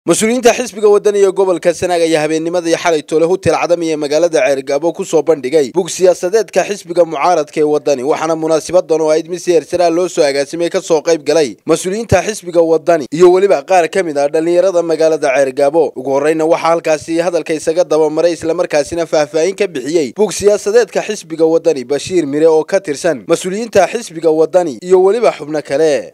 mas-uuliyiinta xisbiga waddan iyo gobolka sanaag ayaa habeennimadii xalay toole hutel cadam iyo magaalada ceergaabo ku soo bandhigay bug siyaasadeedka xisbiga mucaaradka ee waddani waxaana munaasabadan oo ayd mid si heersaraa loo soo agaasimay ka soo qayb galay mas-uuliyiinta xisbiga waddani iyo weliba qaar ka mid ah dhallinyarada magaalada ceergaabo ugu horreyna waxaa halkaasi hadalka isaga dabamaray islamarkaasina faahfaahin ka bixiyey bug siyaasadeedka xisbiga waddani bashiir mire oo ka tirsan mas-uuliyiinta xisbiga waddani iyo weliba xubno kale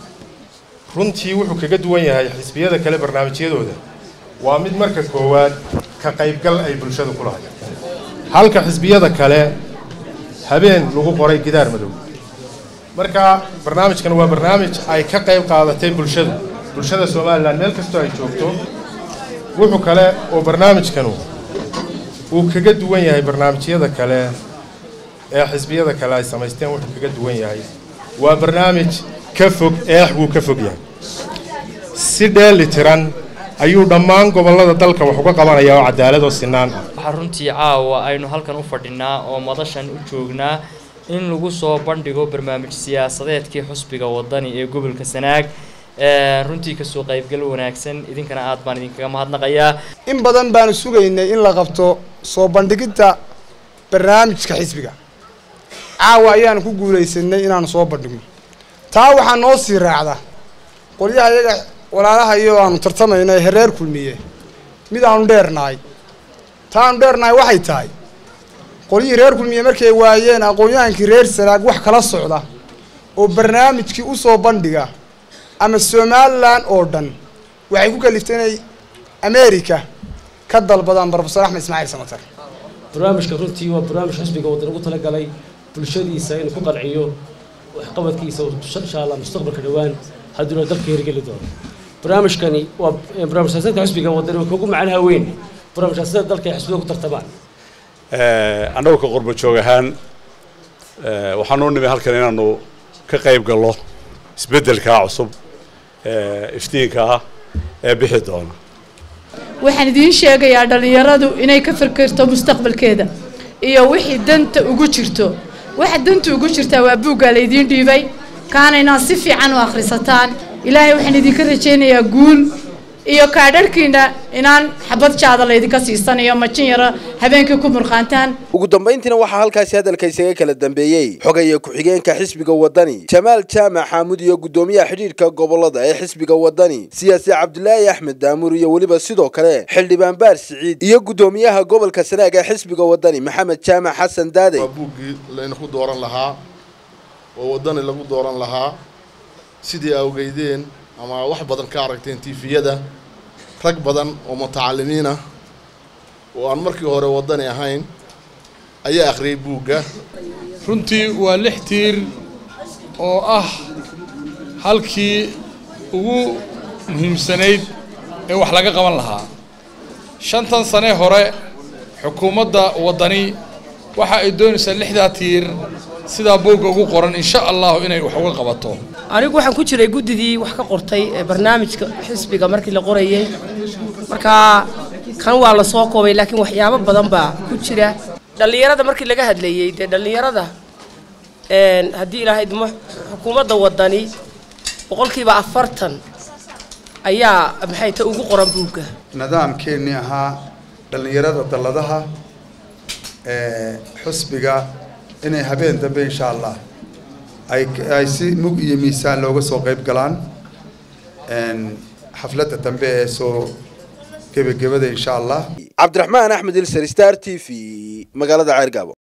runtii wuxuu kaga duwan yahay xisbiyada kale barnaamijyadooda waa mid marka koowaad ka qaybgal ay bulshada ku lahay halka xisbiyada kale habeen lagu qoray gidaar madow marka barnaamijkan waa barnaamij ay ka qayb qaadatay bulshadu bulshada somalilan meel kastoo ay joogto wuxuu kale oo barnaamijkanu uu kaga duwan yahay barnaamijyada kale ee xisbiyada kale ay samaysteen wuxuu kaga duwan yahay waa barnaamij ka fog eex wuu ka fog yahay si dheeli tiran ayuu dhammaan gobollada dalka wax uga qabanayaa oo cadaalad oo sinaan ah waxaa runtii caawa aynu halkan u fadhinaa oo madashan u joognaa in lagu soo bandhigo barnaamij siyaasadeedkii xusbiga waddani ee gobolka sanaag runtii kasoo qaybgal wanaagsan idinkana aad baan idinkaga mahadnaqayaa in badan baanu sugaynay in la qabto soo bandhigidda barnaamijka xisbiga caawa ayaanu ku guulaysanay inaanu soo bandhigno taa waxaa noo sii raacda qolyaha iyaga walaalaha iyo aanu tartamayna ee hereer kulmiye mid aanu dheernahay taa aanu dheernahay waxay tahay qolyihii reer kulmiye markay waayeen aqoon-yahankii reer sanaag wax kala socda oo barnaamijkii usoo bandhiga ama somalilan oo dhan waxay ku kaliftay inay america ka dalbadaan brofesor axmed ismaaciil samatar barnaamijka runtii waa barnaamij xisbiga waddan ugu talagalay bulshadiisa inuu ku qanciyo waxqabadkiisa insha allah mustaqbalka dhowaan hadduuna dalka hirgeli doono barnaamijkani waa barnaamij siyaasadka xisbiga wadani waa kugu macnaha weyn barnaamij siyaasadda dalka ay xisbiga ku tartamaan annagu ka qurba joog ahaan waxaanu nimi halkan inaanu ka qayb gallo isbeddelkaa cusub iftiinka ah ee bixi doona waxaan idiin sheegayaa dhallinyaradu inay ka fikirto mustaqbalkeeda iyo wixii danta ugu jirto waxa danta ugu jirtaa waa buuggaa laydiin dhiibay kaana inaad si fiican u akhrisataan ilaahay waxaan idinka rajaynayaa guul iyo kaadharhkiina inaan xabad jaada laydinka siisanayo majin yaro habeenkii ku murqaantaan ugu dambayntiina waxaa halkaasi hadalka isaga kala dambeeyey xogaya ku-xigeenka xisbiga waddani jamaal jaamac xaamud iyo guddoomiyaha xidhiidhka gobolada ee xisbiga waddani siyaasi cabdulaahi axmed daamuur iyo weliba sidoo kale xildhibaan baar siciid iyo guddoomiyaha gobolka sanaag ee xisbiga waddani maxamed jaamac xasan daade waa buuggii laynaku dooran lahaa oo waddani lagu dooran lahaa sidii awgeydeen ama wax badan ka aragteen tifiyada rag badan oo mutacalimiin ah oo aan markii hore waddani ahayn ayaa akhriyay buugga runtii waa lix tiir oo ah halkii ugu muhiimsanayd ee wax laga qaban lahaa shantan sane hore xukuumadda waddani waxa ay doonaysaa lixdaa tiir sidaa buugga ugu qoran insha allahu inay wax uga qabato anigu waxaan ku jiray guddidii wax ka qortay barnaamijka xisbiga markii la qorayay markaa kan waa la soo koobay laakiin waxyaabo badan baa ku jira dhallinyarada markii laga hadlayey dee dhallinyarada haddii ilaahay idmo xukuumadda waddani boqolkiiba afartan ayaa maxay ta ugu qoran buugga nidaamkeennii ahaa dhallinyarada dalladaha xusbiga inay habeen dambe insha allah ay ay si mug iyo miisaan looga soo qayb galaan xafladda dambe ee soo gebagabada insha allah cabdiraxmaan axmed ilser star t v magaalada ceergaabo